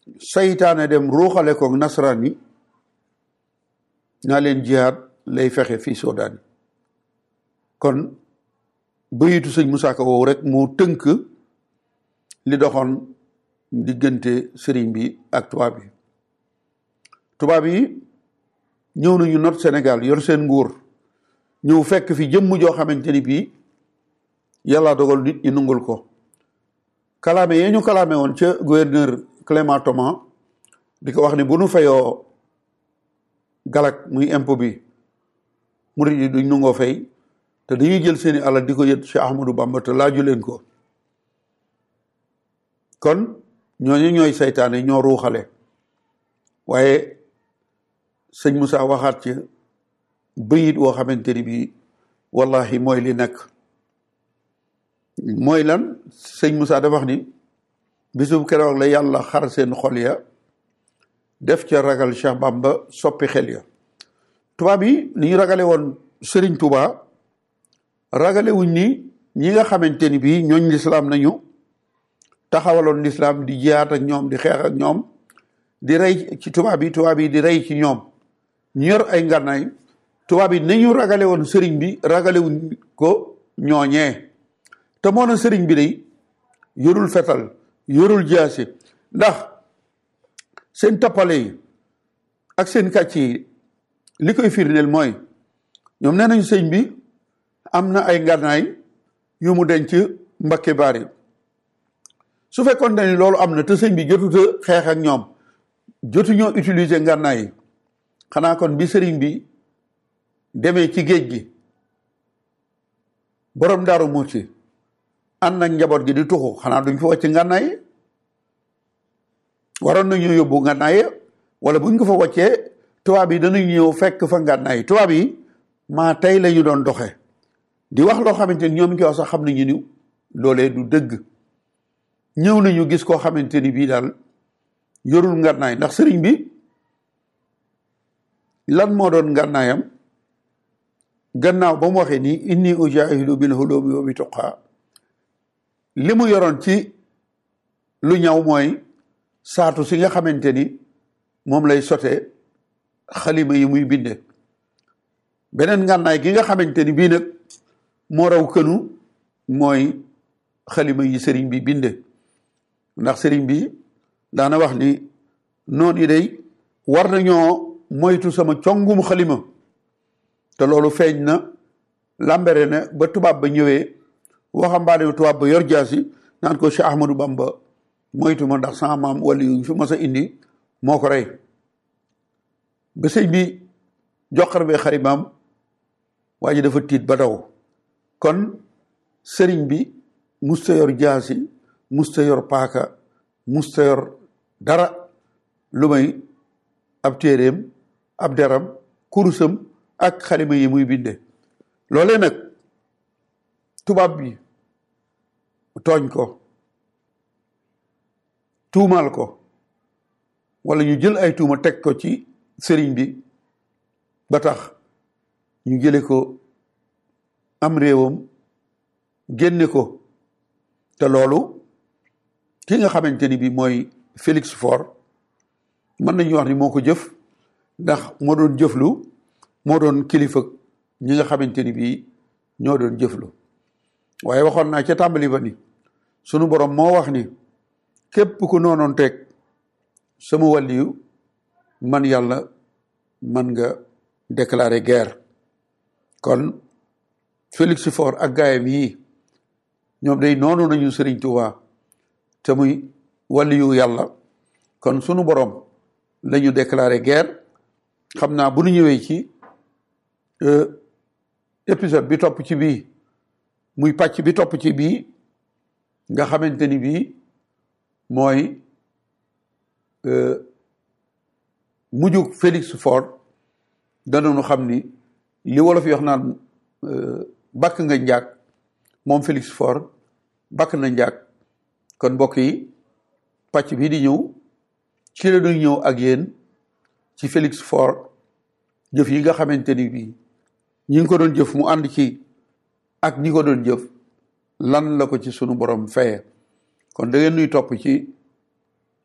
saytaane dem ruuxale ko nasaraan yi naa leen jihaad lay fexe fii Soodaan kon bayitu sëñ Musaa Ka woowu rek moo tënk li doxoon diggante sëriñ bi ak tubaab yi tubaab yi ñëw nañu not Sénégal yor seen nguur ñëw fekk fi jëmm joo xamante ni bii yàlla dogal nit ñi nungul ko kalaame yee ñu kalaame woon ca gouverneur Clément Thomas di ko wax ni bu nu fayoo galak muy impôt bi murid yi duñ nungoo fay te dañuy jël seeni alal di ko yët Cheikh Ahmadou Bamba te laaju leen ko kon ñooñu ñooy saytaane ñoo ruuxale waaye sëñ Moussa waxaat ci bëyit woo xamante ni bii wallahi mooy li nekk mooy lan sëñ Moussa dafa wax ni bisub keroog la yàlla xar seen xol ya def ca ragal Cheikh Bamba soppi xel ya tubaab yi ni ñu ragale woon Sëriñ Tuubaa ragale wuñ ni ñi nga xamante ni bii ñooñ lislaam nañu taxawaloon lislaam di jiyaat ak ñoom di xeex ak ñoom di rey ci tubaab yi tubaab yi di rey ci ñoom ñu yor ay ngànnaay tubaab yi nañu ragale woon sëriñ bi ragale wuñ ko ñooñee te moo na sëriñ bi day yorul fetal yorul jaasi ndax seen tappale yi ak seen kàcc yi li koy firndeel mooy ñoom nee nañu sëñ bi am na ay ngànnaay yu mu denc mbakke baari su fekkoon ne ni loolu am na te sëñ bi jotuta xeex ak ñoom jotuñoo utiliser ngànnaay yi xanaa kon bi sëriñ bi demee ci géej gi borom daaru muuti ànd ak njaboot gi di tuxu xanaa duñ fa wàcc ngànnaay yi waroon nañu yóbbu ngànnaay yi wala buñ ko fa wàccee tubaab yi danañ ñëw fekk fa ngànnaay yi tubaab yi maa tey la ñu doon doxe di wax loo xamante ni ñoom ki wax sax xam nañu ni loolee du dëgg ñëw nañu gis koo xamante ni bii daal yorul ngànnaay ndax sëriñ bi lan moo doon ngànnaayam gannaaw ba mu waxee ni inni ujahidu bil hulumi wa bi tuqaa li mu yoroon ci lu ñaw mooy saatu si nga xamante ni moom lay sote xalima yi muy binde beneen ngànnaay gi nga xamante ni bii nag moo raw kënu mooy xalima yi sëriñ bi binde ndax sëriñ bi daana wax ni noon yi day war nañoo moytu sama congum xalima te loolu feeñ na lambere ne ba tubaab ba ñëwee waxambaane tubaab ba yor jaasi naan ko Cheikh Ahmadou Bamba moytu ma ndax sama maam wala yu fi mas a indi moo ko rey ba sëñ bi joxar bee xarimaam waa ji dafa tiit ba daw kon sëriñ bi musta yor jaasi musta yor paaka musta yor dara lu may ab téeréem ab deram kurusam ak xalima yi muy binde loolee nag tubaab bi tooñ ko tuumaal ko wala ñu jël ay tuuma teg ko ci sëriñ bi ba tax ñu jële ko am réewam génne ko te loolu ki nga xamante ni bi mooy Félix Faure mën nañu wax ni moo ko jëf ndax moo doon jëflu moo doon kilifa ñi nga xamante ni bii ñoo doon jëflu waaye waxoon naa ca tàmbali ba ni sunu borom moo wax ni képp ku noonoon teg sama wàlliyu man yàlla man nga déclarer guerre kon Félix Faure ak gaayam yii ñoom day noonu nañu Sëriñ Tuubaa te muy wàlliyu yàlla kon sunu borom la ñu déclarer guerre xam naa bu nu ñëwee ci épisode bi topp ci bii muy pàcc bi topp ci bii nga xamante ni bii mooy mujjug Félix Faure danañu xam ni li wolof yi wax naan bakk nga njaag moom Félix Faure bakk na njaag kon mbokk yi pàcc bii di ñëw ci la ñuy ñëw ak yéen ci Félix Faure jëf yi nga xamante ni bii ñi ngi ko doon jëf mu ànd ci ak ñi ko doon jëf lan la ko ci sunu borom feye kon da ngeen nuy topp ci